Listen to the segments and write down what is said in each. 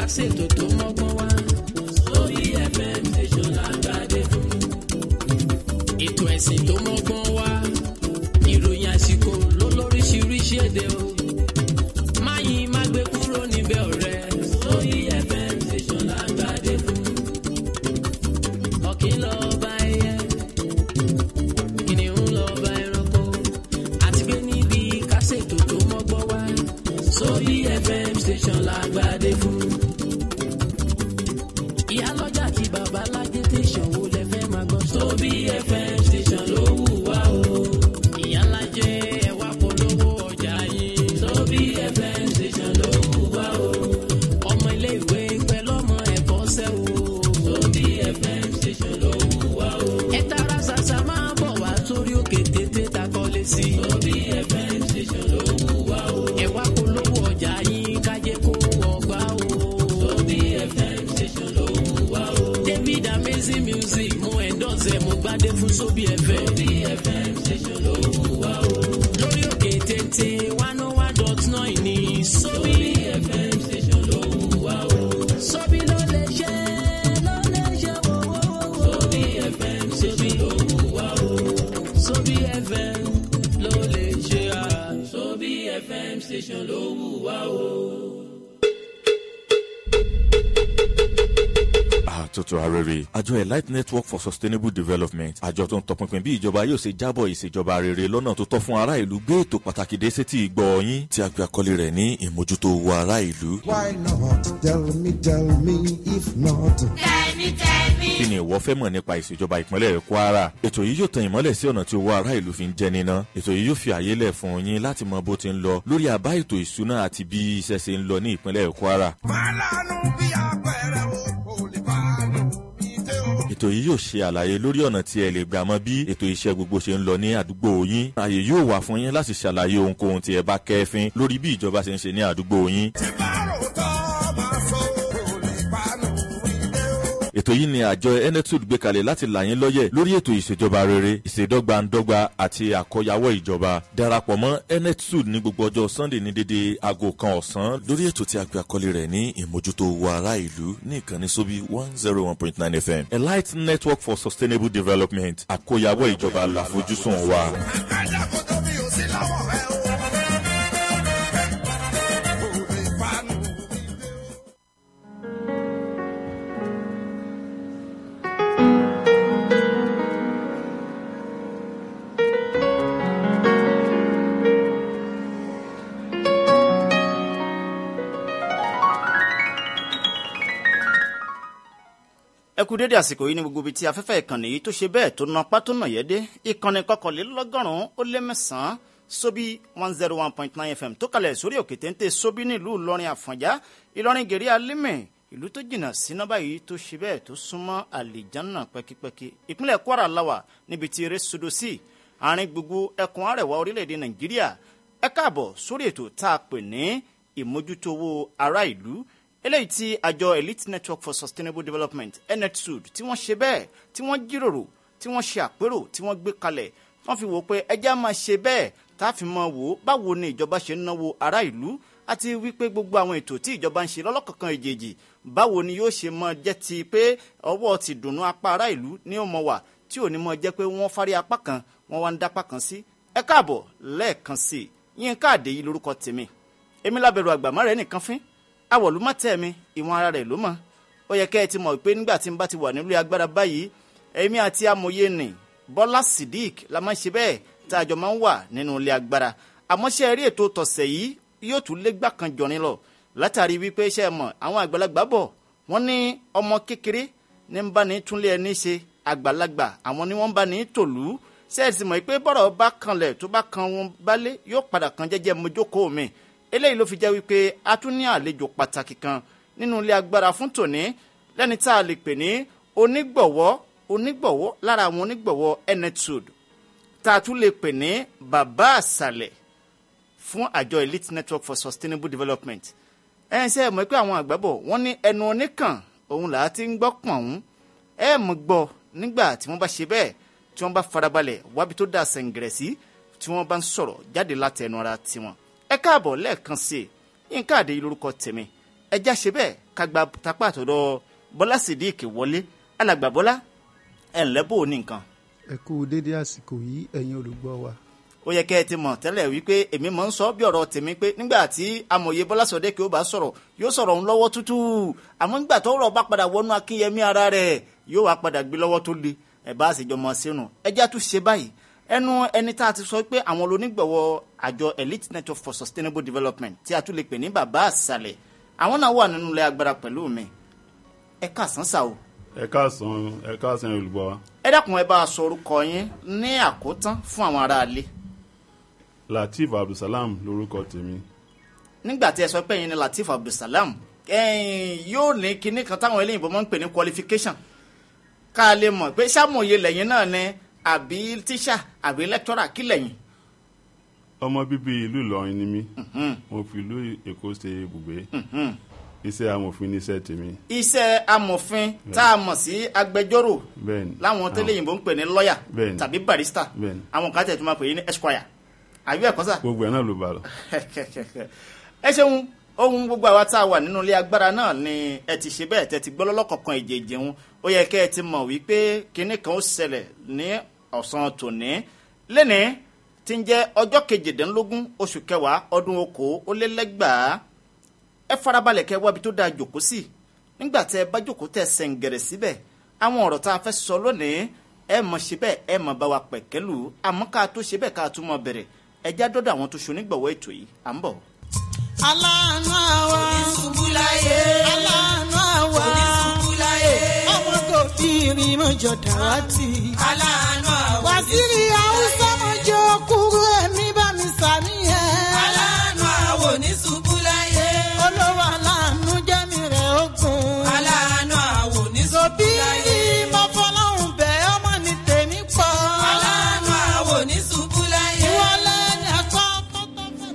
kásètò tó mọ́gbọ́n wá. sórí fm station lágbàdé fún. ètò ẹ̀sìn tó mọ́gbọ́n wá. ìròyìn àsìkò ló lóríṣiríṣi èdè o. máyì má gbé kúrò níbẹ̀ ọ̀rẹ́. sórí fm station lágbàdé fún. ọ̀kìn lọ́ọ́ bá ẹyẹ kìnìún lọ bá ẹranko àti gbé níbi kásètò tó mọ́gbọ́n wá sórí fm station lágbàdé fún. ìyálọ́jà àti babalájé tẹ̀sán wo lẹ fẹ́ máa gbọ́. sórí fm station ló wù wá o. ìyálàjẹ ẹwà polówó ọjà yín. sórí fm station ló wù wá o. ọmọ ilé ìwé pẹ̀lú ọmọ ẹ̀kọ́ṣẹ́ o. sórí fm station ló wù wá o. ẹ tara ṣàṣà máa bọ̀ wá sórí òkè téńté takọ́lé sí. sórí fm station ló wù wá o. ẹ wá polówó ọjà yín kájé kó ọgbà o. sórí fm station ló wù wá o. david amazing music mo endorse mo gbádé fún sóbì fm. sóbì fm station ló wù wá o. lórí òkè téńté one oh one dot nine ní sóbì fm station ló wù wá o. sóbì ló lè ṣe ló lè ṣe wọ́wọ́wọ́. sóbì fm station ló wù wá o. sóbì fm ló lè ṣe à. sóbì fm station ló wù wá o. àtúntò arére àjọ elite network for sustainable development àjọ tó ń tọpinpin bí ìjọba yóò ṣe jábọ̀ ìṣèjọba rere lọ́nà tó tọ́ fún ará ìlú gbé ètò pàtàkì dé sétí ìgbọ́ yín tí a pe àkọlé rẹ̀ ní ìmójútó owó ará ìlú. Why not? Tell me, tell me, if not. kí ni ìwọ fẹ́ mọ̀ nípa ìṣèjọba ìpínlẹ̀ kwara ètò yìí yóò tan ìmọ́lẹ̀ sí ọ̀nà tí owó ará ìlú fi ń jẹ níná ètò yìí yóò fi àyè lẹ̀ fún yín láti mọ bó ti ń lọ lórí àbá ètò ìṣúná àti bí iṣẹ́ ṣe ń lọ ní ìpínlẹ̀ kwara Málàánú bí apẹ̀rẹ̀ o, kò lè bá lò mí dé o. ètò yìí yóò ṣe àlàyé lórí ọ̀nà tí ẹ lè gbà mọ bí ètò iṣẹ́ gbogbo ṣe ń lọ ní àdúgbò yín ààyè yóò wà fún yín láti ṣàlàyé ohunkóhun tí ẹ bá kẹ́fín lórí bí ìjọba ṣe ń ṣe ní àdúgbò yín Tí bá rò tọ́ máa sọ, kò lè bá lò mí dé o. ètò yìí ni àjọ enetud gbé kalẹ̀ láti là yín lọ́yẹ̀ lórí ètò ìṣèjọba rere ìṣèdọ́gbandọ́gba àti àkọyawọ́ ìjọba darapọ̀ mọ́ enetud ní gbogbo ọjọ́ sunday ní dédé aago kan ọ̀sán lórí ètò tí a gbé àkọlé rẹ̀ ní ìmójútó owó ará ìlú ní ìkànnì sóbí one zero one point nine fm elite network for sustainable development àkọyawọ́ ìjọba làfojúsùn wa. Àgbàdà kò tóbi ò sí lọ́wọ́ rẹ o. Kò lè bá lò mí dé o. ẹ kú dédé àsìkò yìí ní gbogbo ibi tí afẹ́fẹ́ ìkànnì yìí tó ṣe bẹ́ẹ̀ tó na pátó nà yẹ́dé ìkànnì kọkànlélọ́gọ́rùn-ún ó lé mẹ́sàn-án sóbí one zero one point nine fm tó kalẹ̀ sórí òkè téńté sóbí nílùú ìlọrin àfọ̀njá ìlọrin gèrè alímẹ̀ ìlú tó jìnnà síná báyìí tó ṣe bẹ́ẹ̀ tó súnmọ́ àlìjánà pẹ́kípẹ́kí ìpínlẹ̀ kwara lawa níbi tí eré sodo sí àárín gbogbo ẹkùn arẹwà orílẹ̀-èdè nàìjíríà ẹ káàbọ̀ sórí ètò tá a pè ní ìmójútówó ará ìlú eléyìí tí àjọ elite network for sustainable development netsud tí wọ́n ṣe bẹ́ẹ̀ tí wọ́n jíròrò tí wọ́n ṣe àpérò tí wọ́n gbé kalẹ̀ wọ́n fi wò ó pé ẹjẹ́ á máa ṣe bẹ́ẹ̀ tá a fi mọ wò ó báwo ni ìjọba ṣe ń náwó ará ìlú àti wípé gbogbo àwọn ètò tí ìjọba ń ṣe lọ́lọ́kọ̀ọ̀kan èjèèjì báwo ni yóò ṣe mọ jẹ́ ti pé ọwọ́ ti dùnnú apá ará ìlú ní ó mọ wà tí ò ní mọ jẹ́ pé wọ́n fárí apá kan wọ́n wá ń dápá kan sí ẹ káàbọ̀ lẹ́ẹ̀kan sí i yín káàdé yìí lórúkọ tèmi èmi lábẹ̀rù àgbàmọ́ rẹ̀ nìkan fín awọ̀lú má tẹ̀ mi ìwọ̀n ara rẹ̀ ló mọ̀ ó yẹ kẹ́ ẹ ti mọ̀ pé nígbà tí n bá ti wà nílé agbára báyìí èmi àti amòye nì bọ́lá sidik la máa ń ṣe bẹ́ẹ̀ tá a jọ máa ń wà nínú ilé agbára àmọ́ ṣe rí ètò tọ̀sẹ̀ yìí yóò tún lé gbà kan jọrin lọ látàrí wípé ṣe mọ̀ àwọn àgbàlagbà bọ̀ wọ́n ní ọmọ kékeré ní ń bá ní túnlé ẹni ṣe àgbàlagbà àwọn ni wọ́n ń bá ní tòlú ṣẹ́ẹ̀sì mọ̀ pé bọ́rọ̀ bá kanlẹ̀ tó bá kan wọn bálé yóò padà kan jẹ́jẹ́ mojókòó mi eléyìí ló fi jẹ́ wípé a tún ní àlejò pàtàkì kan nínú ilé agbára fún tòní lẹ́ni tá a lè pè ní onígbọ̀wọ́ onígbọ̀wọ́ lára àwọn onígbọ̀wọ́ enetud tá a tún lè pè ní bàbá àṣàlẹ̀ fún àjọ elite network for sustainable development ẹ ṣe é mọ̀ pé àwọn àgbàbọ̀ wọ́n ní ẹnu oníkàn òun là á ti ń gbọ́ pọ̀n òun ẹ mọ̀ gbọ́ nígbà tí wọ́n bá ṣe bẹ́ẹ̀ tí wọ́n bá farabalẹ̀ wábi tó dà sẹ̀ǹgẹ̀rẹ̀ sí tí wọ́n bá ń sọ̀rọ̀ jáde láti ẹnu ara tiwọn ẹ káàbọ̀ lẹ́ẹ̀kan sí i nǹkan àdé yìí lórúkọ tèmi ẹja ṣe bẹ́ẹ̀ ká gba tapá àtọ̀dọ̀ bọ́lá sídìkì wọlé alàgbà bọ́lá ẹ̀ ńlẹ́ bò ní nǹkan ẹ kú dédé àsìkò yìí ẹ̀yin olùgbọ́ wa ó yẹ kẹ́ ẹ ti mọ̀ tẹ́lẹ̀ wípé èmi mọ̀ ń sọ bí ọ̀rọ̀ tèmi pé nígbà tí amòye bọ́lá sọ̀dẹ́ kí ó bá sọ̀rọ̀ yóò sọ̀rọ̀ ń lọ́wọ́ tútù àmọ́ nígbà tó rọ̀ bá padà wọnú akínyẹmí ara rẹ̀ yóò wá padà gbé lọ́wọ́ tó le ẹ̀ bá sì jọmọ sínú ẹjẹ́ tún ṣe báyìí ẹnu ẹni tá a ti sọ pé àwọn onígbọ̀wọ́ àjọ elite network for sustainable development tí a tún lè pè ní bàbá àṣàlẹ̀ àwọn náà wà nínú ilé agbára pẹ̀lú mi ẹ káàsán sá o ẹ káàsán ẹ káàsán olùgbọ́ wa ẹ dákun ẹ bá a sọ orúkọ yín ní àkótán fún àwọn aráalé lateef abdulsalam lorúkọ tèmi nígbà tí ẹ sọ pé ẹ̀yin ni lateef abdulsalam ẹ̀yin yóò ní kinní kan táwọn eléyìnbó máa ń pè ní qualification ká a lè mọ̀ pé sàmòye lẹ́yìn náà ni àbí tíṣà àbí lẹ́kítọ́rà kí lẹ́yìn. ọmọ bíbí ìlú ìlọrin ni mí mo fi ìlú èkó ṣe ibùgbé iṣẹ́ amòfin ní iṣẹ́ tèmi iṣẹ́ amòfin tá a mọ̀ sí agbẹjọ́rò bẹ́ẹ̀ ni láwọn tẹ́lẹ̀yìnbó ń pè ní lọ́ọ̀yà Bẹ́ẹ̀ni. tàbí barista Bẹ́ẹ̀ni. àwọn kan tẹ̀ tó máa pè é ní esquire àbí ẹ̀kọ́ sà. gbogbo ẹ̀ náà ló bá lọ ẹ ṣeun ohun gbogbo àwa tá a wà nínú ilé agbára náà ni ẹ ti ṣe bẹ́ẹ̀ tẹ́ ti gbọ́ lọ́lọ́kọ̀ọ̀kan ìjèjì ń ó yẹ kẹ́ ẹ ti mọ̀ wípé kinní kan ó ṣẹlẹ̀ ní ọ̀sán tòní lẹ́nìí tí ń jẹ́ ọjọ́ kejìdínlógún oṣù kẹwàá ọdún okòó ó lé lẹ́gbàá ẹ farabalẹ̀ kẹ́ wábi tó dáa jòkó sí nígbà tẹ́ ẹ bá jòkó tẹ́ ẹ sẹ̀ǹgẹ̀rẹ̀ síbẹ̀ àwọn ọ̀rọ̀ tá a fẹ́ sọ lónìí ẹ mọ̀ ṣe bẹ́ẹ̀ ẹ mọ̀ bá wa pẹ̀kẹ́lù àmọ́ ká tó ṣe bẹ́ẹ̀ ká tó mọ̀ bẹ̀rẹ̀ ẹ já dọ́dọ̀ àwọn tó ṣonígbọ̀wọ́ ètò yìí à ń bọ̀. aláàánú àwa Oníṣubúláyé. aláàánú àwa Oníṣubúláyé. ọmọ kò fi irin mọ́jọ dàwátì. aláàánú àwọn wàsíìrì haúsá mọ́jọ kúrú ẹ̀mí bá mi sàmì ẹ̀. aláàánú àwọn oníṣubúláyé. olówó aláàánú jẹ́mi rẹ̀ ogun. aláàánú àwọn òbí oníṣubúláyé. mo fọlọ́hún bẹ̀ ọmọ ní tèmi pọ̀. aláàánú àwọn oníṣubúláyé. ìwọlé ni ẹ̀kọ́ tó tó fẹ́.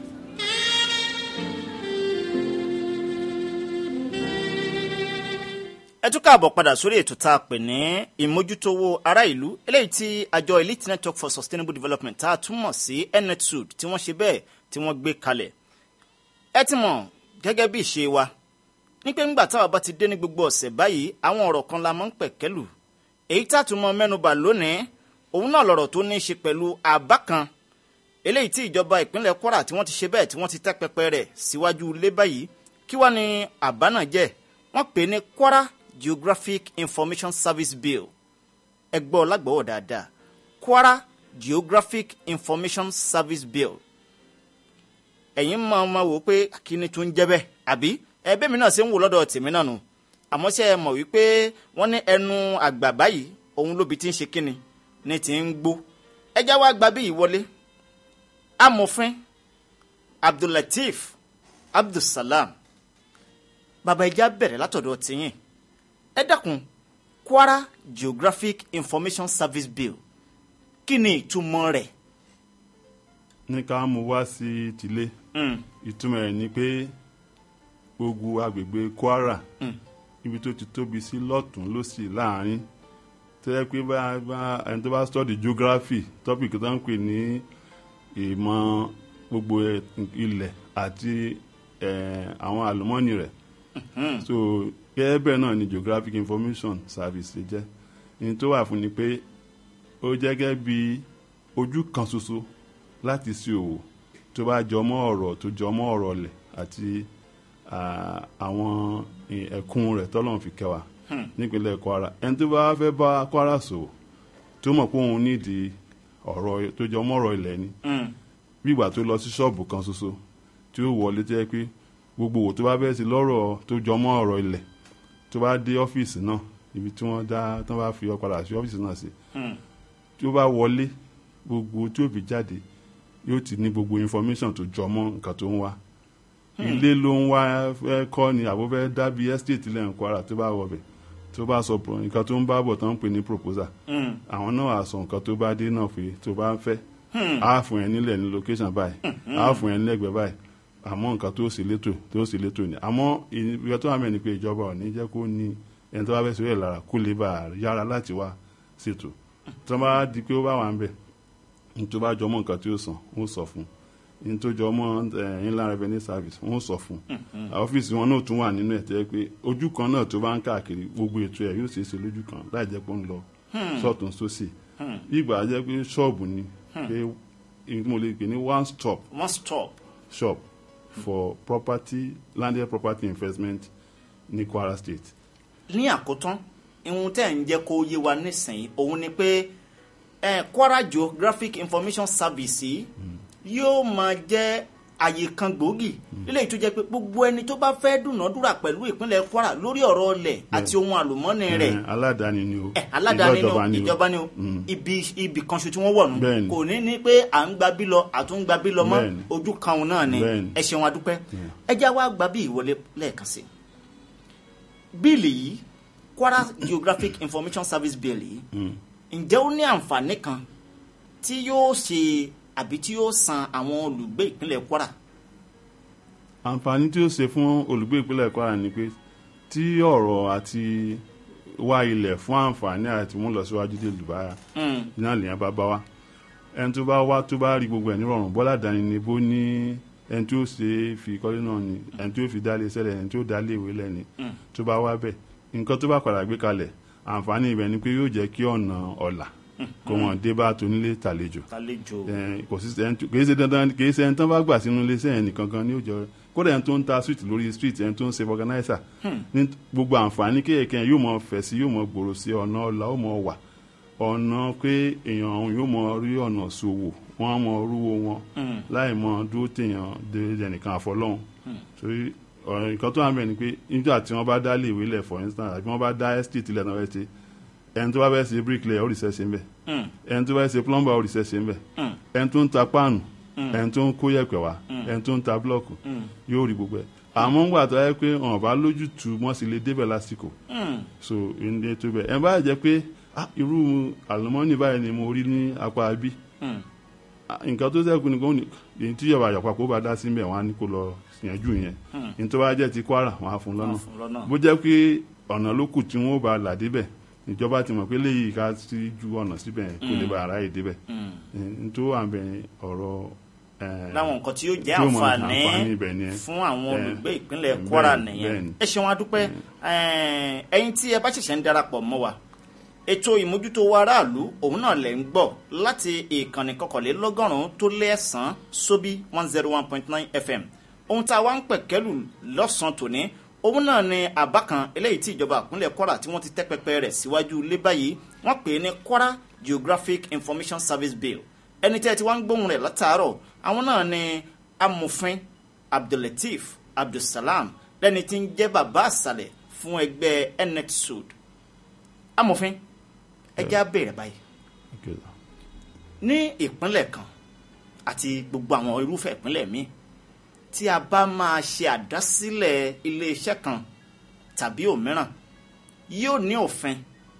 ẹ tún káàbọ̀ padà sórí ètò tá a pè ní ìmójútówó ará ìlú eléyìí tí àjọ elite network for sustainable development tá a túmọ̀ sí netsud tí wọ́n ṣe bẹ́ẹ̀ tí wọ́n gbé kalẹ̀ ẹ ti mọ̀ gẹ́gẹ́ bí ìṣe wa ní pé ńgbà táwa bá ti dé ní gbogbo ọ̀sẹ̀ báyìí àwọn ọ̀rọ̀ kan la máa ń pẹ̀kẹ́lù èyí tá a tún mọ mẹ́nubà lónìí òun náà lọ̀rọ̀ tó ní í ṣe pẹ̀lú àbá kan eléyìí tí ìjọba ìpínlẹ̀ kwara tí wọ́n ti ṣe bẹ́ẹ̀ tí wọ́n ti tẹ́ pẹpẹ rẹ̀ síwájú ilé báyìí kí wá ní àbá náà jẹ́ wọ́n pè é ní kwara geographic information service bill ẹ gbọ́ lágbọ́wọ́ dáadáa kwara geographic information service bill ẹ̀yin máa ma wò ó pé kí ni tún jẹ́ bẹ́ẹ̀ àbí ẹbí mi náà ṣe ń wò lọ́dọ̀ tèmi náà nù àmọ́ ṣe é mọ̀ wípé wọ́n ní ẹnu àgbà báyìí òun lóbi tí ń ṣe kíni ní ti ń gbó ẹjá wa gba bí ìwọlé amòfin abdullateef abdulsalam bàbá ẹja bẹ̀rẹ̀ látọ̀dọ̀ tìyìn ẹ dákun kwara geographic information service bill kí ni ìtumọ̀ rẹ̀. ní ká mú wá sí tìlé Mm. ìtumọ̀ ẹ̀ ni pé gbogbo agbègbè kwara ibi tó ti tóbi sí lọ́tún lọ́sì láàrin tó yẹ pé bá bá ẹni tó bá study geography topic tó ń pè ní ìmọ̀ gbogbo ẹ̀- ilẹ̀ àti eh, àwọn àlùmọ́ọ́nì rẹ̀ so gẹ́gẹ́ bẹ́ẹ̀ náà ni geographic information service ṣe jẹ́ ní tó wà fún ni pé ó jẹ́ gẹ́gẹ́ bí ojú kan ṣoṣo láti ṣe òwò tó bá jọmọ́ ọ̀rọ̀ tó jọmọ́ ọ̀rọ̀ ọ̀lẹ̀ àti ah, àwọn eh, ẹ̀kún rẹ̀ tọ́lọ́run fi kẹwà nípínlẹ̀ kwara ẹni tó bá fẹ́ bá kwara ṣòwò tó mọ̀ pé òun nídìí ọ̀rọ̀ tó jọmọ́ ọ̀rọ̀ ilẹ̀ ni bí ìgbà tó lọ sí ṣọ́ọ̀bù kan ṣoṣo tí ó wọlé tó yẹ pé gbogbo òwò tó bá bẹ́ẹ̀ sí lọ́rọ̀ tó jọmọ́ ọ̀rọ̀ ilẹ̀ tó bá dé ọ́fíìsì náà ibi tí wọ́n dá tó bá fi ọ padà sí ọ́fíìsì náà sí tí ó bá wọlé gbogbo tí ó fi jáde yóò ti ní gbogbo information tó jọmọ́ nǹkan tó ń wá ilé ló ń wá fẹ́ kọ́ ni àbó fẹ́ dábí estate lẹ́yìn kwara tó bá wọ̀ bẹ̀ tó bá sọ pro- nǹkan tó ń bá bọ̀ tó ń pè ní proposal àwọn náà á sọ nǹkan tó bá dé náà pé tó bá ń fẹ́ á fún ẹ nílẹ̀ ní location báyìí á fún ẹ nílẹ̀gbẹ́ báyìí àmọ́ nǹkan tó sì létò tó sì létò ni àmọ́ ìyẹn tó wà mẹ́ni pé ìjọba ò ní jẹ́ kó ní ẹni tó bá fẹ́ sọ yẹ̀ lára kó lè bá a yára láti wá ṣètò tó bá di pé ó bá wà ń bẹ̀ ní tó bá jọmọ́ nǹkan tí ó sàn ó sọ fún ní tó jọ mọ́ eh, inland revenue service wọ́n sọ fún un ọ́fíìsì wọn náà tún wà nínú ẹ̀ tẹ́ pé ojú kan náà tó bá ń káàkiri gbogbo ètò ẹ̀ yóò ṣeé ṣe lójú kan láì jẹ́ pé ó ń lọ sọ́ọ̀tún sósì bí ìgbà jẹ́ pé ṣọ́ọ̀bù ni pé èyí tí mo lè pè ní one stop one stop shop for property landed property investment ní Kwara State. ní àkótán ihun tẹ́ ń jẹ́ kó yé wa nísìnyí òun ni pé eh, Kwara Geographic Information Service yìí yóò máa jẹ́ àyè kan gbòógì lílẹ̀ tó jẹ́ pé gbogbo ẹni tó bá fẹ́ dúnàádúrà pẹ̀lú ìpínlẹ̀ Kwara lórí ọ̀rọ̀ ọlẹ̀ àti ohun àlùmọ́ọ́nì rẹ̀ Eh, aládàáni ni o ẹ aládàáni ni o ìjọba ìjọba ni o ibi ibi kan ṣo tí wọ́n wọ̀ nù Bẹ́ẹ̀ni. kò ní ní pé à ń gba bí lọ àtún gba bí lọ mọ́ Bẹ́ẹ̀ni. ojú kan òun náà ni Bẹ́ẹ̀ni. ẹ ṣeun adúpẹ́ ẹ já wa gba bí ìwọlé lẹ́ẹ̀kan sí bíìlì yìí Kwara Geographic Information Service bíìlì yìí ǹjẹ́ ó ní àǹfààní kan tí yóò ṣe àbí tí yóò san àwọn olùgbé ìpínlẹ̀ Kwara àǹfààní tí ó ṣe fún olùgbé ìpínlẹ̀ Kwara ni pé tí ọ̀rọ̀ àti wá ilẹ̀ fún àǹfààní àti mú lọ síwájú dé lùbára náà lèèyàn bá bá wá ẹni tó bá wá tó bá rí gbogbo ẹ̀ nírọ̀rùn bọ́lá dání ni bó ní ẹni tí ó ṣe é fi kọ́lé náà ni ẹni tí ó fi dálé sẹ́lẹ̀ ẹni tí ó dálé ìwé lẹ́ni tó bá wá bẹ̀ nǹkan tó bá padà gbé kalẹ̀ àǹfààní ibẹ̀ ni pé yóò jẹ́ kí ọ̀nà ọ̀la kó wọn dé bá tonílé tàlejò tàlejò Eh, kò sí ẹni tó- kìí ṣe dandan kìí ṣe ẹni tó bá gbà sínú iléeṣẹ́ yẹn nìkan kan ní òjò kódà ẹni tó ń ta street lórí street ẹni tó ń ṣe organizer ní gbogbo àǹfààní kéèké yẹn yóò mọ fẹ̀ sí yóò mọ gbòòrò sí ọ̀nà ọ̀la ó mọ wà ọ̀nà pé èèyàn ọ̀hún yóò mọ rí ọ̀nà ṣòwò wọ́n á mọ rúwo wọn láì mọ dúró téèyàn dé ẹnìkan àfọlọ́hún torí ọ̀rọ̀ nǹkan tó wà ń bẹ̀ ni pé nígbà tí wọ́n bá dá lè wílẹ̀ for instance àbí wọ́n bá dá estate ilẹ̀ náà wẹ́ẹ́ ẹni tó bá fẹ́ ṣe bricklayer ó rí sẹ́sẹ̀ ń bẹ̀ ẹni tó bá ṣe plumber ó rí sẹ́sẹ̀ ń bẹ̀ ẹni tó ń ta páànù ẹni tó ń kó yẹ̀pẹ̀ wá ẹni tó ń ta blọọkù yóò rí gbogbo ẹ̀ àmọ́ ń gbà tó yẹ pé ọ̀n bá lójútu wọ́n sì lè débẹ̀ lásìkò so ilé tó bẹ̀ ẹ̀ bá jẹ́ pé ah, irú àlùmọ́nì báyìí ni mo rí ní apá bí nǹkan tó sẹ́kù ni kò ní èyí tí ìjọba àjọpọ̀ kó bá dá sí mbẹ̀ wọ́n á ní kó lọ yanjú yẹn ní tó bá jẹ́ ti Kwara wọ́n á fún lọ́nà fún lọ́nà. bó jẹ́ pé ọ̀nà ló kù tí wọ́n bá là débẹ̀ ìjọba ti mọ̀ pé léyìí ká sí ju ọ̀nà síbẹ̀ yẹn kó lè bá ara yìí débẹ̀ n tó wà bẹ̀ ọ̀rọ̀ eh, láwọn nǹkan tí yóò jẹ́ tí ó mọ àǹfààní àǹfààní ibẹ̀ ni ẹ. fún àwọn Eh, olùgbé ìpínlẹ̀ Kwara bẹ́ẹ̀ni, nìyẹn bẹ́ẹ̀ni. ẹ ṣeun adúpẹ́ Eh, ẹ̀yin tí ẹ bá ṣẹ̀ṣẹ̀ ń darapọ̀ mọ́ wa ètò ìmójútó wa aráàlú òun náà lẹ̀ ń gbọ́ láti ìkànnì kọkànlélọ́gọ́rùn-ún tó lé ẹ̀sán sóbí one zero one point nine fm ohun tá a wá ń pẹ̀kẹ́lù lọ́sàn-án tòní òun náà ni àbá kan eléyìí tí ìjọba ìpínlẹ̀ Kwara tí wọ́n ti tẹ́ pẹpẹ rẹ̀ síwájú ilé báyìí wọ́n pè é ní Kwara Geographic Information Service Bill ẹni tí ẹ ti wá ń gbóhùn rẹ̀ látàárọ̀ àwọn náà ni amòfin Abdulateef Abdulsalam lẹ́ni tí ń jẹ́ bàbá àṣàlẹ̀ fún ẹgbẹ́ NETSUD amòfin ẹjẹ́ á bẹ̀rẹ̀ báyìí Okay. ní ìpínlẹ̀ kan àti gbogbo àwọn irúfẹ́ ìpínlẹ̀ míì tí a bá máa ṣe àdásílẹ̀ iléeṣẹ́ kan tàbí òmíràn yóò ní òfin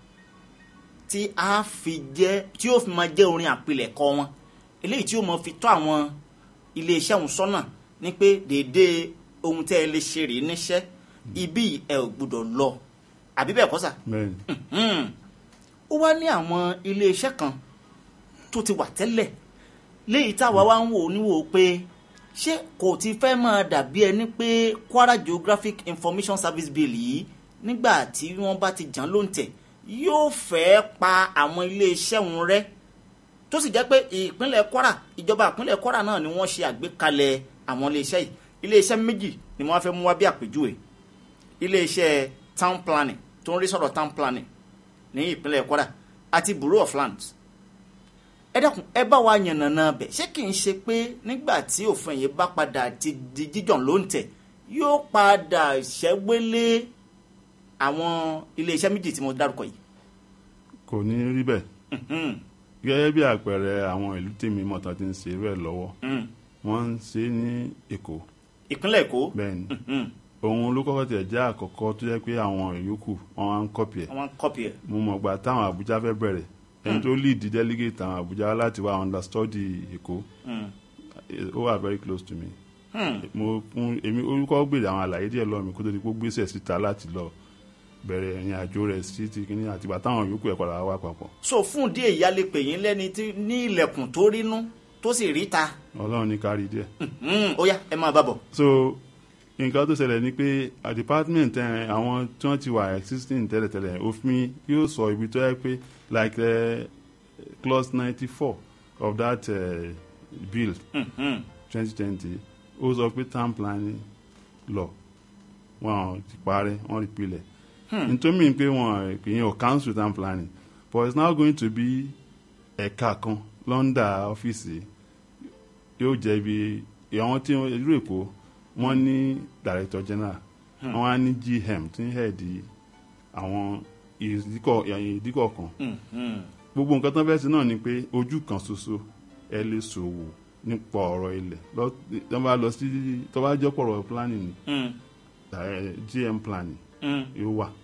tí a fi jẹ́ tí yóò fi máa jẹ́ orin àpilẹ̀kọ wọn eléyìí tí yóò máa fi tọ́ àwọn iléeṣẹ́ òun sọ́nà ní pé déédéé ohun tẹ́ ẹ lè ṣe rèé níṣẹ́ ibi ẹ ò gbọ́dọ̀ lọ àbí bẹ́ẹ̀ kọ́ sà bẹ́ẹ̀ni Hmm. ó wá ní àwọn iléeṣẹ́ kan tó ti wà tẹ́lẹ̀ léyìí táwa wá ń wò níwò pé ṣé kò ti fẹ́ máa dàbí ẹni pé Kwara Geographic Information Service Bill yìí nígbà tí wọ́n bá ti jàn lóǹtẹ̀ yóò fẹ́ pa àwọn iléeṣẹ́ wọn rẹ́ tó sì jẹ́ pé ìpínlẹ̀ Kwara ìjọba ìpínlẹ̀ Kwara náà ni wọ́n ṣe àgbékalẹ̀ àwọn iléeṣẹ́ yìí iléeṣẹ́ méjì ni wọ́n fẹ́ mú wá bí àpèjúwe iléeṣẹ́ town planning tó ń rí sọ̀rọ̀ town planning ní ìpínlẹ̀ Kwara àti Bureau of Lands ẹ dákun ẹ bá wa yànnàná bẹ̀ ṣé kì í ṣe pé nígbà tí òfin yìí bá padà ti di jíjàn ló ń tẹ̀ yóò padà ṣẹ́gbélé àwọn iléeṣẹ́ méjì tí mo dárúkọ yìí. kò ní rí bẹ́ẹ̀ gẹ́gẹ́ bí àpẹẹrẹ àwọn ìlú tèmi mọ̀tàn ti ń ṣe irú ẹ̀ lọ́wọ́ wọ́n ń ṣe ní Èkó ìpínlẹ̀ Èkó bẹ́ẹ̀ni òun ló kọ́kọ́ tẹ̀ jẹ́ àkọ́kọ́ tó jẹ́ pé àwọn ìyókù wọn á ń kọ́pì ẹ̀ wọ́n kọ́pì ẹ̀ mo mọ̀ gbà táwọn Àbújá fẹ́ bẹ̀rẹ̀ ẹni tó lead delegate àwọn Àbújá wá láti wá understudy Èkó ó wà very close to me mo fún èmi orúkọ gbèrè àwọn àlàyé díẹ̀ lọ́ọ̀ mi kó tó di pé ó gbèsè síta láti lọ bẹ̀rẹ̀ ìrìn àjò rẹ̀ sí ti kíní àtìgbà táwọn yòókù ẹ̀ padà wá papọ̀. so fún díẹ̀ ìyá lè pè yín lẹ́ni tí ní ilẹ̀kùn tó rínú tó sì rí ta ọlọ́run ní kárí díẹ̀. Hmm, ó yá ẹ máa bá bọ̀. so nǹkan tó ṣẹlẹ̀ ni pé a department ẹ̀, àwọn tí wọ́n ti wà existing tẹ́lẹ̀tẹ́lẹ̀ òfin yóò sọ ibi tó yẹ pé like uh, clause ninety four of that uh, bill twenty twenty ó sọ pé town planning law wọn ti parẹ́ wọ́n rí pilẹ̀ nítorí mi pé wọn ìyẹn ò council town planning but it's now going to be ẹ̀ka kan lọ́ndà ọ́fíìsì yóò jẹ́ ibi àwọn tí wọ́n ìlú èkó wọ́n ní director general wọ́n á ní gm tí ń head àwọn ìdíkọ̀ ìdíkọ̀ kan gbogbo nǹkan tó ń fẹ́ sí náà ni pé ojú kan ṣoṣo ẹ lè ṣòwò nípa ọ̀rọ̀ ilẹ̀ lọ- tó bá lọ sí tó bá jẹ́ pọ̀rọ̀ planning ni Hmm, eh, gm planning hmm, yóò wà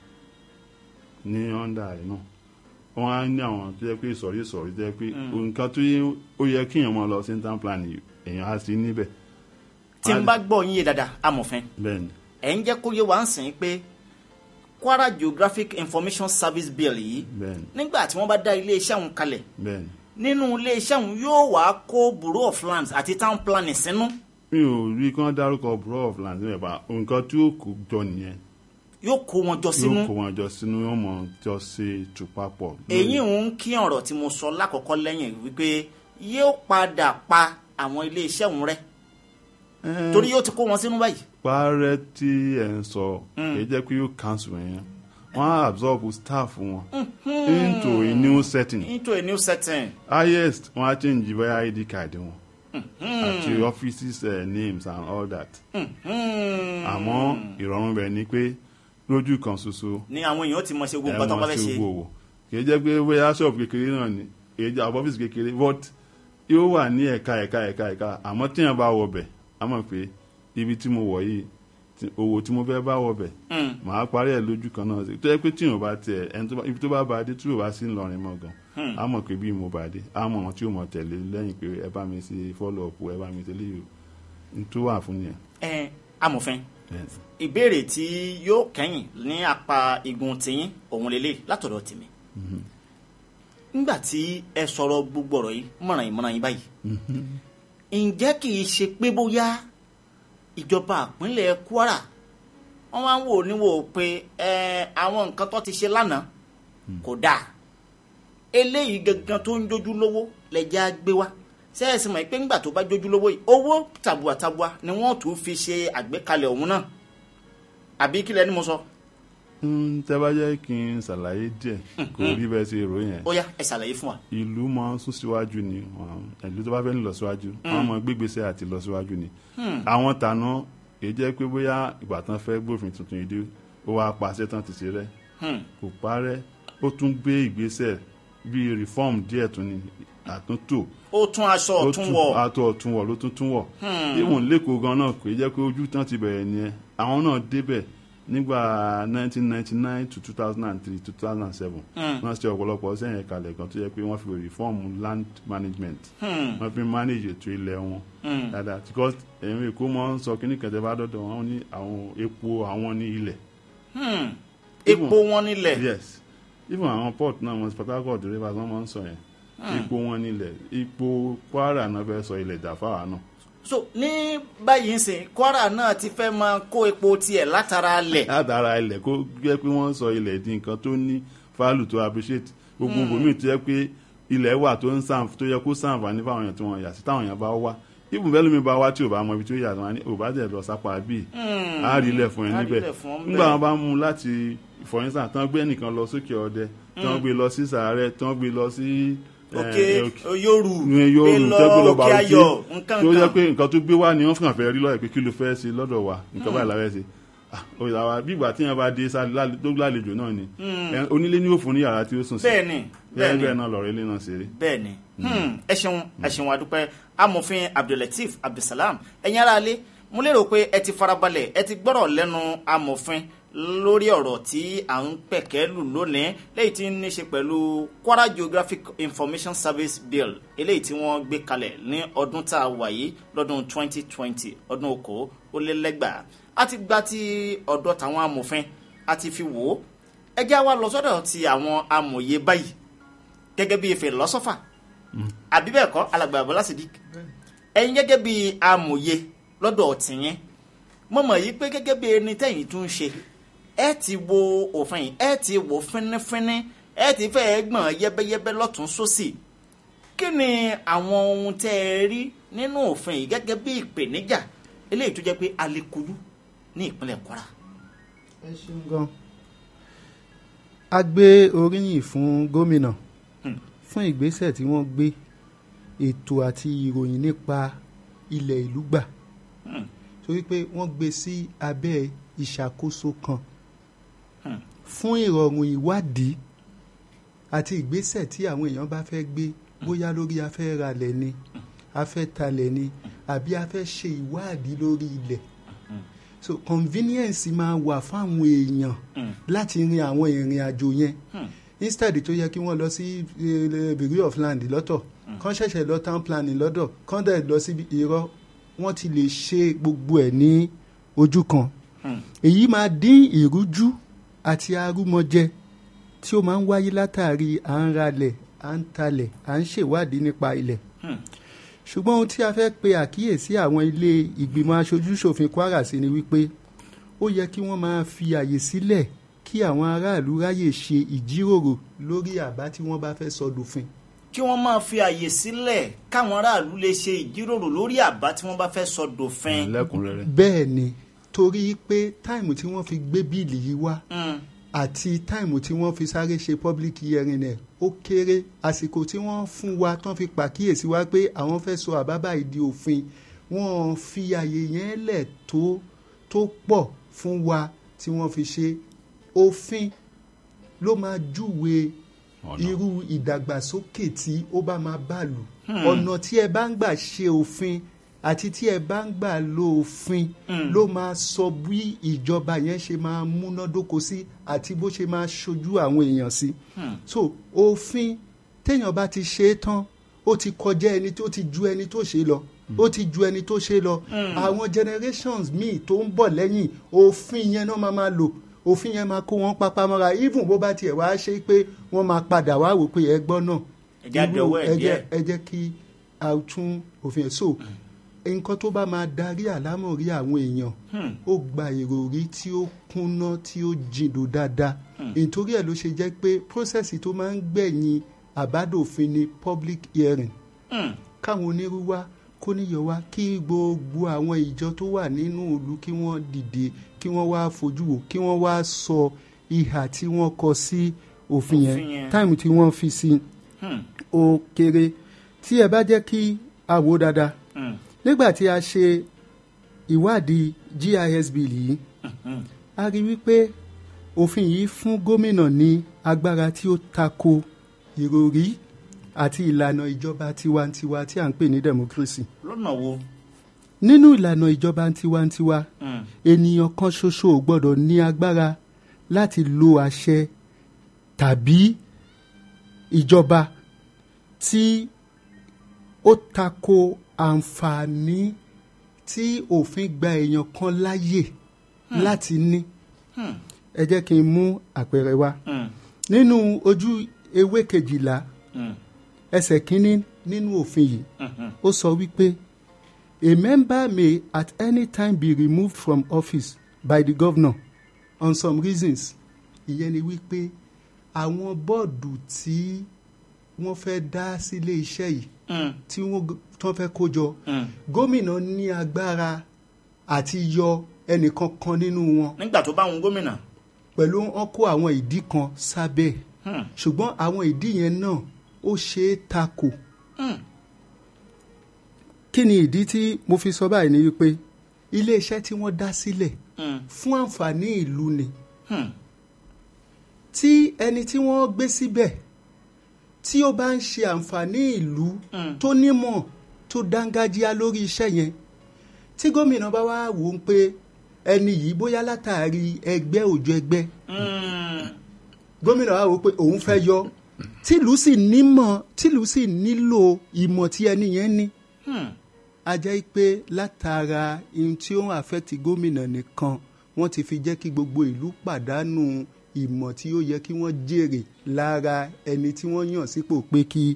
ní ọ̀ndà ẹ̀ náà wọ́n á ní àwọn tó yẹ pé ìsọ̀rí ìsọ̀rí tó yẹ pé nǹkan tó yẹ ó yẹ kéèyàn máa lọ sí town planning èèyàn á sí níbẹ̀ tí n bá gbọ́ yín yé dáadáa amòfin bẹ́ẹ̀ ni ẹ̀ ń jẹ́ kó yé wa ń sìn pé Kwara Geographic Information Service Bill yìí bẹ́ẹ̀ ni nígbà tí wọ́n bá dá iléeṣẹ́ òun kalẹ̀ bẹ́ẹ̀ ni nínú iléeṣẹ́ òun yóò wá kó bureau of lands àti town planning sínú mi ò rí kí wọ́n dárúkọ bureau of land níbẹ̀ bá nǹkan tí ó kó jọ nìyẹn yóò kó wọn jọ sínú yóò kó wọn jọ sínú yóò mọ jọ ṣe ètò papọ̀. èyí ń kí ọ̀rọ̀ tí mo sọ lákọ̀ọ́kọ́ lẹ́yìn wípé yóò padà pa àwọn iléeṣẹ́ òun rẹ́ Eh, torí yóò ti kó wọn sínú báyìí. parẹ́ tí ẹ̀ ń sọ kì í jẹ́ pé yóò cancel yẹn wọ́n á absorb staff wọn into a new setting into a new setting. highest wọ́n á change bóyá id card wọn àti offices uh, names and all that àmọ́ ìrọ̀rùn bẹ̀ ni pé lójú kan ṣoṣo ni àwọn èèyàn ti mọ ṣe gbogbo nǹkan tó bá fẹ́ ṣe. gbogbo kì í jẹ́ pé bóyá shop kékeré náà ni kì í jẹ́ àwọn office kékeré but yóò wà ní ẹ̀ka ẹ̀ka ẹ̀ka ẹ̀ka àmọ́ tíyẹn bá wọ bẹ̀ á mọ̀ pé ibi tí mo wọ̀ yìí tí- owó tí mo fẹ́ bá wọ bẹ̀ màá parí ẹ̀ lójú kan náà tó yẹ pé tíyẹn bá tiẹ̀ ẹni tó bá ibi tó bá ba dé tí yóò bá sí ńlọrin mọ́ gan á mọ̀ pé bí mo bá dé á mọ̀ wọn tí yóò mọ̀ tẹ̀lé lẹ́yìn pé ẹ bá mi ṣe follow up ẹ bá mi ṣe léyìí n tó wà fún yẹn. ẹ amòfin Yes. ìbéèrè tí yóò kẹ́yìn ní apá igun tiyín òun lélẹ̀ látọ̀dọ̀ tèmi. nígbà tí ẹ sọ̀rọ̀ gbogbo ọ̀rọ̀ yìí mọ̀ràn yìí mọ̀ràn yìí báyìí ǹjẹ́ kì í ṣe pé bóyá ìjọba ìpínlẹ̀ Kwara wọ́n máa ń wò níwò pé ẹ àwọn nǹkan tó ti ṣe lánàá kò dáa eléyìí gangan tó ń jójú lówó lẹ́jà gbé wá sẹ́ẹ̀sì mọ̀ pé ńgbà tó bá jójú lówó yìí owó tàbùàtàbùà ni wọ́n tún fi ṣe àgbékalẹ̀ ọ̀hún náà àbí kílẹ̀ ni mo sọ Mm, tẹ́ bá jẹ́ kí n ṣàlàyé díẹ̀ kò rí bẹ́ẹ̀ ṣe rò yẹn ó yá ẹ ṣàlàyé fún wa. ìlú máa ń sún síwájú ni wọn- ìlú tó bá fẹ́ ń lọ síwájú wọn máa gbégbèsè àti lọ síwájú ni àwọn tàná èyí jẹ́ pé bóyá ìgbà tán fẹ́ gbófin tuntun yìí dé ó wá pàṣẹ tán ti ṣe rẹ́ Hmm. kò parẹ́ ó tún gbé ìgbésẹ̀ bíi reform díẹ̀ tún ni àtúntò ó tún aṣọ ó ọ̀tún tún wọ̀ àtọ̀ ọ̀tún wọ̀ ló tún tún wọ̀ ìwọ̀n lẹ́kọ̀ọ́ gan náà kò jẹ́ pé ojú tán ti bẹ̀rẹ̀ nìyẹn àwọn náà débẹ̀ nígbà 1999 to 2003 to 2007 wọ́n ṣe ọ̀pọ̀lọpọ̀ sẹ́yìn kalẹ̀ kan tó yẹ pé wọ́n fi reform land management wọ́n fi manage ètò ilẹ̀ wọn dáadáa because ẹ̀yìn èkó mọ́ ń sọ kíní kẹ̀tẹ́ bá dọ́dọ̀ wọn ní àwọn epo àwọn ní ilẹ̀ epo wọn nílẹ̀ yes even àwọn port náà wọn Port Harcourt rivers wọn máa ń sọ yẹn epo wọn nílẹ̀ epo Kwara náà fẹ́ sọ ilẹ̀ dàfáwà náà so ní báyìí ń sìn Kwara náà ti fẹ́ máa kó epo tiẹ̀ látara lẹ̀ látara ilẹ̀ kó jẹ́ pé wọ́n sọ ilẹ̀ di nǹkan tó ní fálù tó appreciate gbogbo bòmíì tó yẹ pé ilẹ̀ wà tó ń sàn tó yẹ kó sàǹfààní fáwọn èèyàn tí wọ́n yà sí táwọn èèyàn bá wá ibùn bẹ́ẹ̀ lómi bá wá tí ò bá mọ ibi tí ó yà wọn ní ò bá tẹ̀ lọ sápá bíi á rí ilẹ̀ fún ẹ á rí níbẹ̀ ilẹ̀ fún ọ nígbà ńbẹ̀. wọn bá mú un láti for instance tán gbé ẹnìkan lọ sókè ọdẹ tán gbé lọ sí sàárẹ̀ tán gbé lọ sí eh, òkè òkè- Yoru ní yóò gbé rù lọ tẹ́gbẹ́ lọ òkè bàrúkẹ́ ayọ̀ nǹkan tó yẹ kan pé nǹkan tó gbé wá ni wọ́n fún àfẹ́ rí lọ́yẹ̀ pé kí ló fẹ́ ṣe lọ́dọ̀ wa nǹkan báyìí láwẹ́ ṣe Ah, ó yà wá bí ìgbà tí yẹn bá dé sá- lálẹ́- tó lálejò náà ni Eh, onílé ní òfin ní yàrá tí ó sùn sí bẹ́ẹ̀ ni bẹ́ẹ̀ bẹ́ẹ̀ ni bẹ́ẹ̀ náà lọ̀rọ̀ ilé náà ṣeré bẹ́ẹ̀ ni Hmm, ẹ ṣeun ẹ ṣeun adúpẹ́ amòfin abdulateef abdulsalam ẹ̀yin ará ilé mo lérò pé ẹ ti farabalẹ̀ ẹ ti gbọ́rọ̀ lẹ́nu amòfin lórí ọ̀rọ̀ tí à ń pẹ̀kẹ́ lù lónìí léyìí tí ń ní ṣe pẹ̀lú Kwara Geographic Information Service Bill eléyìí tí wọ́n gbé kalẹ̀ ní ọdún tá a wà yìí lọ́dún 2020 ọdún okòó ó lé lẹ́gbàá a ti gba ti ọ̀dọ̀ tàwọn amòfin a ti fi wò ó ẹ já wa lọ sọ́dọ̀ ti àwọn amòye báyìí gẹ́gẹ́ bí philosopher àbí bẹ́ẹ̀ kọ́ alàgbà bọ́lá sidik ẹ̀yin gẹ́gẹ́ bí amòye lọ́dọ̀ tìyẹn mo mọ̀ yí pé gẹ́gẹ́ bí ẹni tẹ̀yìn tún ṣe ẹ ti wo òfin yìí ẹ ti wò fínífíní ẹ ti fẹ́ gbọ̀n yẹ́bẹ́yẹ́bẹ́ lọ́tún sósì kí ni àwọn ohun tẹ́ ẹ rí nínú òfin yìí gẹ́gẹ́ bí ìpèníjà eléyìí tó jẹ́ pé alekudu ní ìpínlẹ̀ kwara. ẹ ṣeun gan a gbé oríyìn fún gómìnà fún ìgbésẹ̀ tí wọ́n gbé ètò àti ìròyìn nípa ilẹ̀ ìlú gbà torí pé wọ́n gbé sí abẹ́ ìṣàkóso kan fún ìrọ̀rùn ìwádìí àti ìgbésẹ̀ tí àwọn èèyàn bá fẹ́ gbé bóyá lórí afẹ́ ralẹ̀ ni afẹ́ talẹ̀ ni àbí afẹ́ ṣe ìwádìí lórí ilẹ̀ so convenience máa wà fáwọn èèyàn láti rin àwọn ìrìn àjò yẹn instead tó yẹ kí wọ́n lọ sí eh, bureau of land lọ́tọ̀ kán ṣẹ̀ṣẹ̀ lọ town planning lọ́dọ̀ kán dẹ̀ lọ síbi irọ́ wọ́n ti lè ṣe gbogbo ẹ̀ ní ojú kan èyí máa dín ìrújú àti arúmọjẹ tí ó máa ń wáyé látàrí à ń ralẹ̀ à ń talẹ̀ à ń ṣèwádìí nípa ilẹ̀ ṣùgbọ́n ohun tí a fẹ́ pe àkíyèsí àwọn ilé ìgbìmọ̀ aṣojúṣòfin kwara sí ni wípé ó yẹ kí wọ́n máa fi àyè sílẹ̀ kí àwọn aráàlú ráyè ṣe ìjíròrò lórí àbá tí wọ́n bá fẹ́ sọ dòfin. kí wọ́n máa fi àyè sílẹ̀ káwọn aráàlú lè ṣe ìjíròrò lórí àbá tí wọ́n bá fẹ́ sọ dòfin. lẹ́kùnrẹ́rẹ́. bẹ́ẹ̀ ni torí pé táìmù tí wọ́n fi gbé bíìlì yìí wá àti táìmù tí wọ́n fi sáré ṣe public hearing ẹ̀ ó kéré àsìkò tí wọ́n fún wa tán fi pàkíyèsí wa pé àwọn fẹ́ sọ àbábà ìdí òfin wọ́n fi àyè yẹn lẹ̀ tó tó pọ̀ fún wa tí wọ́n fi ṣe òfin ló máa júwe irú ìdàgbàsókè tí ó bá máa bá lù ọ̀nà tí ẹ bá ń gbà ṣe òfin àti tí ẹ bá ń gbà lo òfin ló máa sọ bí ìjọba yẹn ṣe máa múnádóko sí àti bó ṣe máa ṣojú àwọn èèyàn sí. so òfin téèyàn bá ti ṣe é tán ó ti kọjá ẹni tó ti ju ẹni tó ṣe lọ ó ti ju ẹni tó ṣe lọ àwọn generations míì tó ń bọ̀ lẹ́yìn òfin yẹn náà máa máa lò òfin yẹn máa kó wọn pápá mọ́ra even bó bá tiẹ̀ wá ṣe pé wọ́n máa padà wá wò pé ẹ gbọ́ náà Ẹ jẹ́ àdánwò ẹ̀ ẹ jẹ́ díẹ̀. ẹ jẹ́ kí a tún òfin ẹ̀ so nǹkan tó bá máa darí àlámọ̀rí àwọn èèyàn ó gba ìròrí tí ó kúnná tí ó jìndò dáadáa nítorí ẹ̀ ló ṣe jẹ́ pé process tó máa ń gbẹ̀yìn àbádòfin ni public hearing káwọn onírú wá kó níyọ wá kí gbogbo àwọn ìjọ tó wà nínú ìlú kí wọ́n dìde kí wọ́n wá fojú wò kí wọ́n wá sọ ìhà tí wọ́n kọ sí òfin Òfin yẹn yẹn. táìmù tí wọ́n fi sí ó kéré tí ẹ bá jẹ́ kí a wò dáadáa nígbà tí a ṣe ìwádìí GIS bill yìí a rí wípé òfin yìí fún gómìnà ní agbára tí ó tako ìròrí àti ìlànà ìjọba tiwantiwa tí à ń pè ní democracy lọ́nà wo. nínú ìlànà ìjọba tiwantiwa ènìyàn kan ṣoṣo ò gbọ́dọ̀ ní agbára láti lo àṣẹ tàbí ìjọba tí ó tako àǹfààní tí òfin gba èèyàn kan láyè láti ní ẹ jẹ́ kí n mú àpẹẹrẹ wá nínú ojú ewé kejìlá ẹsẹ̀ kínní nínú òfin yìí ó sọ wípé a member may at any time be removed from office by the governor on some reasons ìyẹn ni wípé àwọn bọ́ọ̀dù tí wọ́n fẹ́ dá sílé iṣẹ́ yìí tí wọ́n tán fẹ́ kó jọ gómìnà ní agbára àti yọ ẹnìkan kan nínú wọn nígbà tó bá wọn gómìnà. pẹ̀lú wọn kó àwọn ìdí kan sábẹ́ ẹ̀. ṣùgbọ́n àwọn ìdí yẹn náà ó ṣe é takò. kí ni ìdí tí mo fi sọ báyìí ni wípé iléeṣẹ́ tí wọ́n dá sílẹ̀ fún àǹfààní ìlú ni tí ẹni tí wọ́n gbé síbẹ̀ tí ó bá ń ṣe àǹfààní ìlú tó nímọ̀ tó dángájíá lórí iṣẹ́ yẹn tí gómìnà bá wá wò ó pé ẹni yìí bóyá látàrí ẹgbẹ́ òjò ẹgbẹ́ gómìnà wa wò ó pé òun fẹ́ yọ tìlú sì nímọ̀ tìlú sì nílò ìmọ̀ tí ẹni yẹn ní a jẹ́ pé látara ohun tí ó ń affect gómìnà nìkan wọ́n ti fi jẹ́ kí gbogbo ìlú pàdánù ìmọ̀ tí ó yẹ kí wọ́n jèrè lára ẹni tí wọ́n yàn sípò pé kí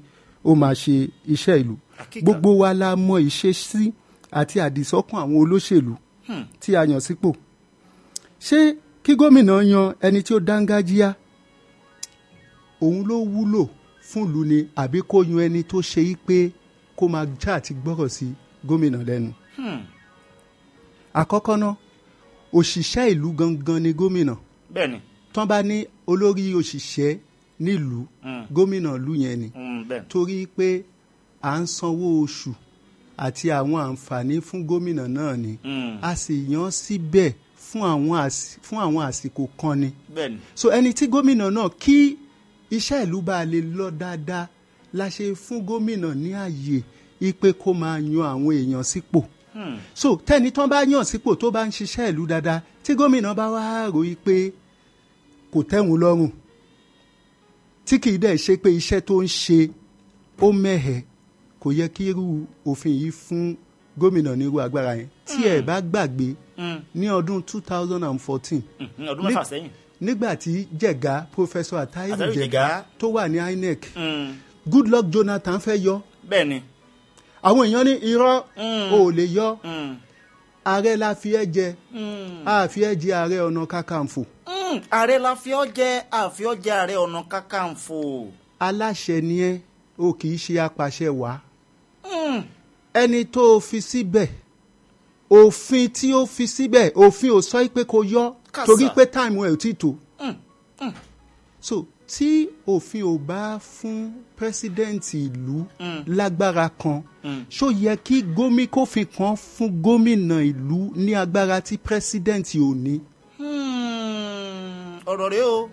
ó máa ṣe iṣẹ́ ìlú Àkíkà. gbogbo wa la mọ ìṣesí àti àdìsọ́kàn àwọn olóṣèlú tí a yàn sípò ṣé kí gómìnà yan ẹni tí ó dángájíá òun ló wúlò fún ìlú ni àbí kó yan ẹni tó ṣe yí pé kó máa já àti gbọ́rọ̀ sí gómìnà lẹ́nu àkọ́kọ́ náà òṣìṣẹ́ ìlú gangan ni gómìnà bẹ́ẹ̀ ni tán bá ní olórí òṣìṣẹ́ nílùú gómìnà ìlú yẹn ni Mm, bẹ́ẹ̀ ni. torí pé à ń sanwó oṣù àti àwọn àǹfààní fún gómìnà náà ni Mm. a sì yàn án síbẹ̀ fún àwọn àsì- fún àwọn àsìkò kan ni bẹ́ẹ̀ ni so ẹni tí gómìnà náà kí iṣẹ́ ìlú bá lè lọ dáadáa la ṣe fún gómìnà ní àyè ipe kó máa yan àwọn èèyàn sípò so tẹ́ni tán bá yàn sípò tó bá ń ṣiṣẹ́ ìlú dáadáa tí gómìnà bá wá rò í pé kò tẹ́wọn lọ́rùn tí kì í dẹ̀ ṣe pé iṣẹ́ tó ń ṣe ó mẹ́hẹ̀ kò yẹ kí irú òfin yìí fún gómìnà ní irú agbára yẹn tí ẹ bá gbàgbé ní ọdún two thousand and fourteen Mm, ọdún mẹ́fà sẹ́yìn nígbà tí jẹ̀gá professor atayiru Atahiru jẹ̀gá Jega. tó wà ní inec Mm, goodluck jonathan fẹ́ yọ bẹ́ẹ̀ ni àwọn èèyàn ní irọ́ Mm. ò lè yọ Mm, ààrẹ la fi ẹ́ jẹ mm. a fi ẹ́ jẹ ààrẹ ọ̀nà kakanfò Mm, ààrẹ la fi ọ́ jẹ́ àfi ọ́ jẹ́ ààrẹ ọ̀nà kakanfò. aláṣẹ ni ẹ́ o kì í ṣe apàṣẹ wàá Mm, ẹni tó o fi síbẹ̀ òfin tí ó fi síbẹ̀ òfin ò sọ pé kó yọ Kàsà. torí pé táìmù ẹ̀ ò tí tó so tí òfin ò bá fún pírẹsidẹ́ǹtì ìlú lágbára kan ṣó yẹ kí gómi kófin kan fún gómìnà ìlú ní agbára tí pírẹsidẹ́ǹtì ò ní. mm, ọ̀rọ̀ rẹ o.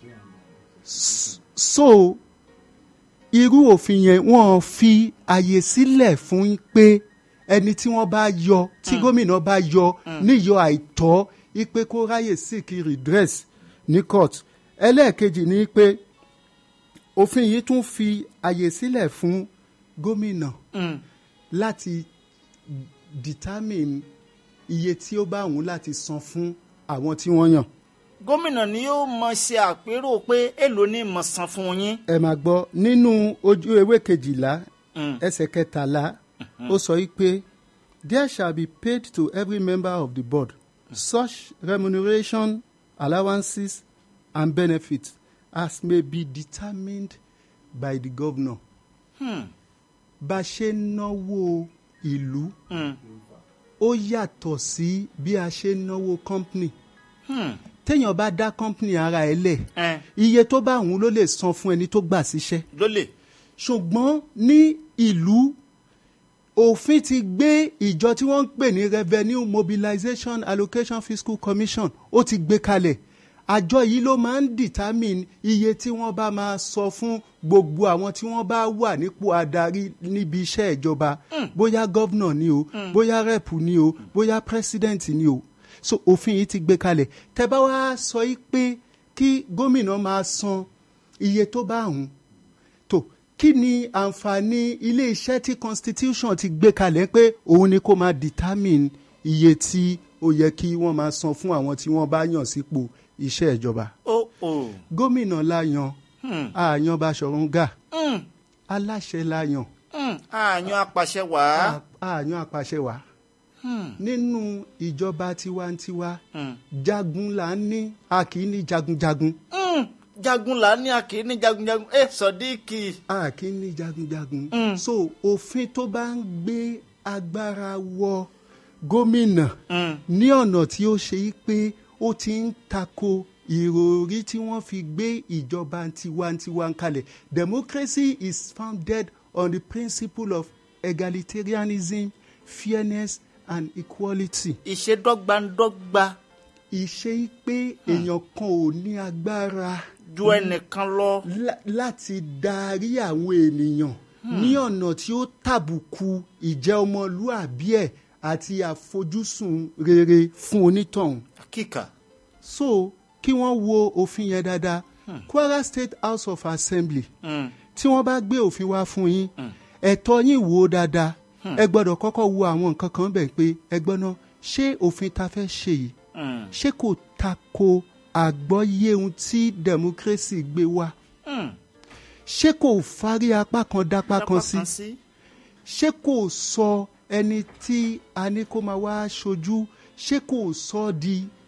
so irú òfin yẹn wọ́n fi àyè sílẹ̀ fún pé ẹni tí wọ́n bá yọ tí gómìnà bá yọ níyọ àìtọ́ ipe kó ráyè seek redress ní court ẹlẹ́ẹ̀kejì ni pé òfin yìí tún fi àyè sílẹ̀ fún gómìnà láti determine iye tí ó bá òun láti san fún àwọn tí wọ́n yàn. gómìnà ni yóò mọ ṣe àpérò pé èlò ní mọ̀ san fún yín. ẹ máa gbọ́ nínú ojú ewé kejìlá Mm. ẹsẹ̀ kẹtàlá ó sọ yìí pé there shall be paid to every member of the board such remuneration allowances and benefits as may be determined by the governor. bá a ṣe ń náwó ìlú Mm. ó yàtọ̀ sí bí a ṣe ń náwó company Hmm. téèyàn bá dá company ara ẹ̀ lẹ̀ Eh, iye tó bá òun ló lè san fún ẹni tó gbà síṣẹ́ lólè. ṣùgbọ́n ní ìlú òfin ti gbé ìjọ tí wọ́n ń pè ní revenue mobilization allocation fiscal commission ó ti gbé kalẹ̀ àjọ yìí ló máa ń determine iye tí wọ́n bá máa sọ fún gbogbo àwọn tí wọ́n bá wà nípò adarí níbi iṣẹ́ ìjọba bóyá gọ́vnà ni o bóyá rẹ́pù ni o bóyá president ni o so òfin yìí ti gbé kalẹ̀ tẹ́ bá wá sọ yìí pé kí gómìnà máa san iye tó bá hùn tó kí ni àǹfààní ilé iṣẹ́ tí constitution ti gbé kalẹ̀ pé òun ni kó máa determine iye tí ó yẹ kí wọ́n máa san fún àwọn tí wọ́n bá yàn sípò iṣẹ́ ìjọba. ó ó. gómìnà la yan Hmm. àyàn Baṣọ̀run Gáà Mm, aláṣẹ la yan mm. àyàn apàṣẹ wàá. àyàn apàṣẹ wàá nínú ìjọba tiwantiwa Mm. jagun là ń ní a kì í ní jagunjagun Mm, jagun là ní àkè ní jagunjagun. ẹ sọdíkì. a kì í ní jagunjagun. Mm. so òfin tó bá ń gbé agbára wọ gómìnà Mm. ní ọ̀nà tí ó ṣe é pé ó ti ń tako ìròrí tí wọ́n fi gbé ìjọba tiwantiwa kalẹ̀ democracy is founded on the principle of egalitarianism fairness and equality. ìṣedọ́gbandọ́gba ìṣe pé èèyàn kan ò ní agbára ju ẹnìkan lọ. lá- láti darí àwọn ènìyàn ní ọ̀nà tí ó tàbùkù ìjẹ́ ọmọlúàbí ẹ̀ àti àfojúsùn rere fún onítọ̀hún. kíkà. so kí wọ́n wo òfin yẹn dáadáa Kwara State House of Assembly Mm. tí wọ́n bá gbé òfin wá fún yín ẹ̀tọ́ yín wò ó dáadáa ẹ gbọ́dọ̀ kọ́kọ́ wo àwọn nǹkan kan bẹ̀ pé ẹ gbọ́ náà ṣé òfin ta fẹ́ ṣe yìí Mm. ṣé kò tako àgbọ́yé ohun tí democracy gbé wá Mm. ṣé kò fárí apá kan dápá kan sí ṣé kò sọ ẹni tí a ní kó máa wá ṣojú ṣé kò sọ di